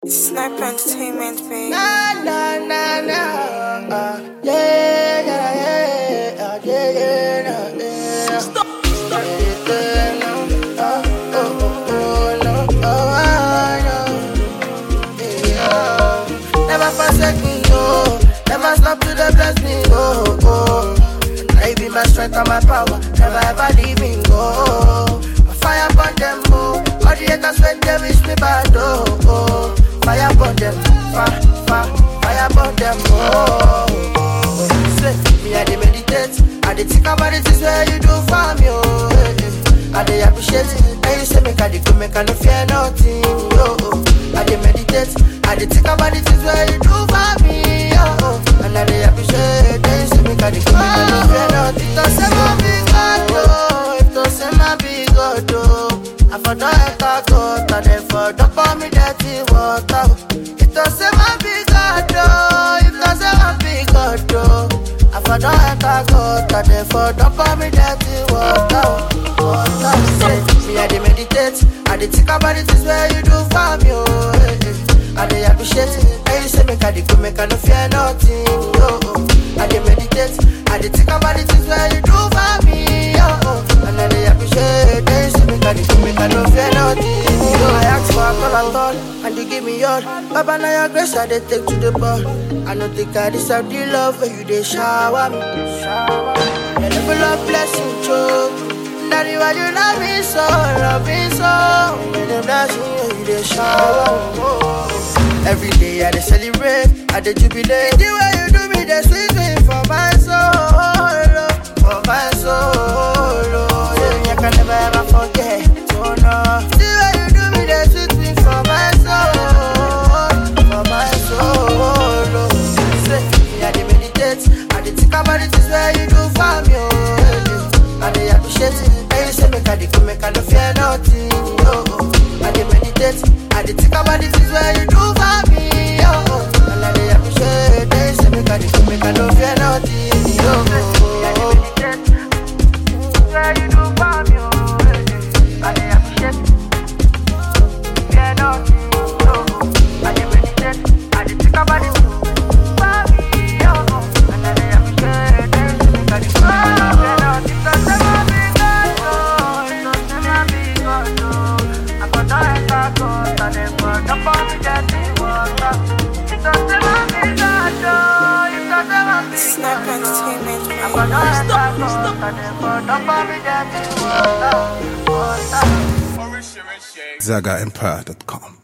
Sniper Entertainment, baby. Na na na na, uh, yeah yeah yeah, uh, yeah yeah nah, yeah. Stop, stop. Yeah, no, uh, oh oh oh no, oh I know. Yeah. Never forsake me, oh. Never stop to the bless me, oh oh. Now you be my strength and my power. Never ever leave me, go. Fire upon them, oh. All the haters when they wish me bad, oh oh. Fire upon them, fire, fire, fire upon them, oh. oh. Say, me I dey meditate, I dey think about the things where you do for me, oh. eh, eh. I dey appreciate it, and you say make I dey go, make I no fear nothing, oh. oh. I dey meditate, I dey think about the things where you do for me, oh. oh. And I dey appreciate it, and you say make I dey go, make I no fear nothing. Don't say my big God, oh. If don't say my big God, oh. I for don't enter God, and then for don't pour me dirty water. If don't say my big God, oh. If don't say my big God, oh. I for don't enter God, and then for don't pour me dirty water. Water, say, me I dey meditate, I dey think about the things where you do for me, oh. eh, eh. I dey appreciate it, and you say make I dey go, make I no fear nothing, oh. oh. I dey meditate, I dey think about the things where you do for me, oh. oh. And I dey appreciate, and you say make I dey go, make I no fear nothing, oh. I ask for a call at all, and you give me all. Baba, now your grace I dey take to the ball. I no think I deserve the love when you dey shower me. Your level of blessing, choke. Daddy, why you love me so, love me so? When the blessing, when you dey shower. oh. Every day I dey celebrate, I dey jubilate. The way you do me, dey sweet me for my soul, oh, for my soul. oh. Yeah, I can never ever forget. Oh no, the way you do me, dey sweet me for my soul, for my soul. oh. Say, me I dey meditate, I dey think about the things where you do for me. Oh, eh, eh. I dey appreciate it, and you say make I dey go, make I no fear nothing. Oh, oh. I dey meditate, I dey think about the things where you do for me. Oh, oh. and I dey appreciate it, and you say make I dey go, make I no fear nothing. Oh, oh, oh. I dey meditate, where you do for me. Oh, eh, eh. I dey appreciate it. Fear nothing. Oh, oh. I dey meditate, I dey think about it. For me, oh, oh. and I dey appreciate it, and you say make I dey go, make I no fear nothing. Don't say my big God, oh, don't say my big God, oh. I for don't enter court, and then for don't pour me dirty water. Don't say my big God, oh, you don't say my big Sniper Entertainment, I baby. for don't enter court, and then for don't pour me dirty water. Water. ZagaEmpire.com.